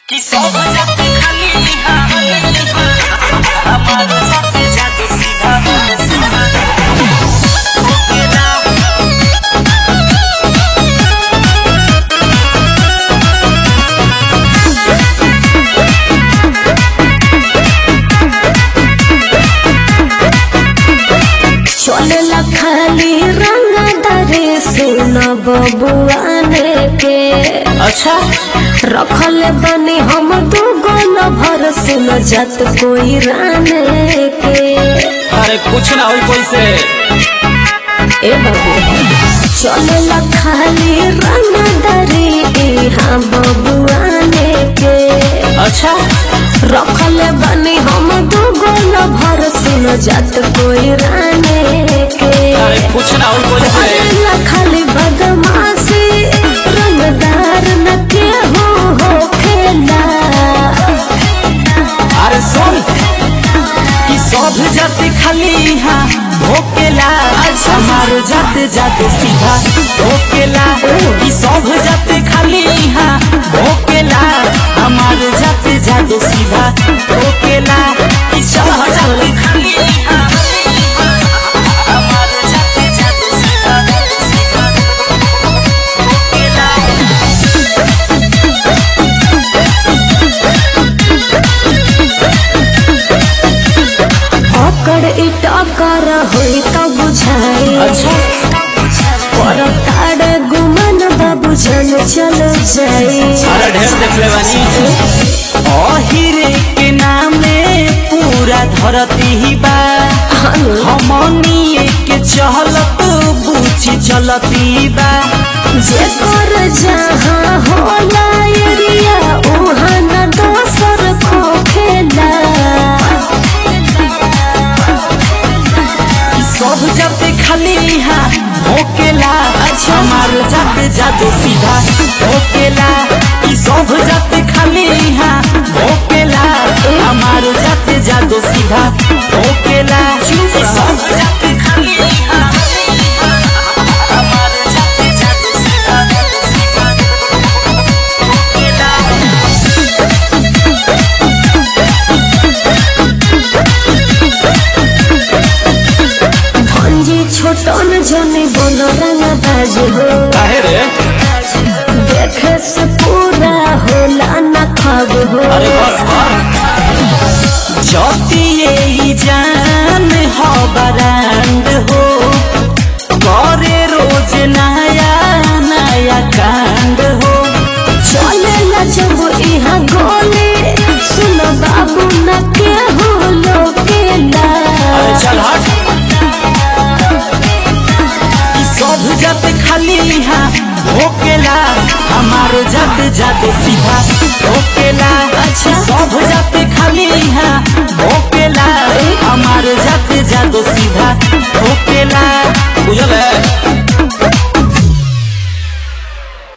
कि सब जाते खाली लिहा हमार जाते जाते सीधा सीधा ओकेला चलेला खाली रंग दरे सुन बबुआने के अच्छा रखल बनी हम दू गोल भर सुन जत कोई राने के अरे कुछ ना होई कैसे ए बाबू चलेला खाली रंग दरे हाँ बबुआने के अच्छा रखल बनी हम दू गोल भर सुन जत कोई राने के अरे कुछ ना होई कैसे करेला खाली बदमाशी रंगदार न केहू होखेला अरे सुन कि सब जाते खाली यहाँ भोकेला हमार जाते जाते सीधा भोकेला कि सब जाते खाली यहाँ भोकेला हमार जाते जाते सीधा भोकेला कि सब जाते खाली यहाँ हमार जाते जाते सीधा सीधा भोकेला अकड़ इटकर होई त बुझाई अच्छा पर ताड़े गुमन बाबू जन चल जाई अरे ढेर देख ले बानी अहिरे के नामे पूरा धरती ही बा हमनी के चहलत बूझी चलती बा जेकर जहाँ होला एरिया उहाँ न दोसर खोखेला सब जाते खाली यहाँ भोकेला अच्छा हमार जाते जाते सीधा भोकेला ई सब जाते खाली यहाँ भोकेला हमार जाते जाते सीधा भोकेला ई सब जाते खाली यहाँ हमार जाते जाते सीधा सीधा भोकेला भंजी छोटन जने बोलो रंग बाज हो काहे रे देखे से पूरा होला न खब हो अरे बस कर जतिए ई जान हो बरांड हो करे रोज नया नया कांड हो चलेला जब यहाँ गोले सुन बाबू न के हो लोकेला अरे चल हट ई सब जाते खाली यहाँ भोकेला हमार जाते जाते सीधा भोकेला अच्छा सब जाते खाली यहाँ भोकेला हमार जाते जाते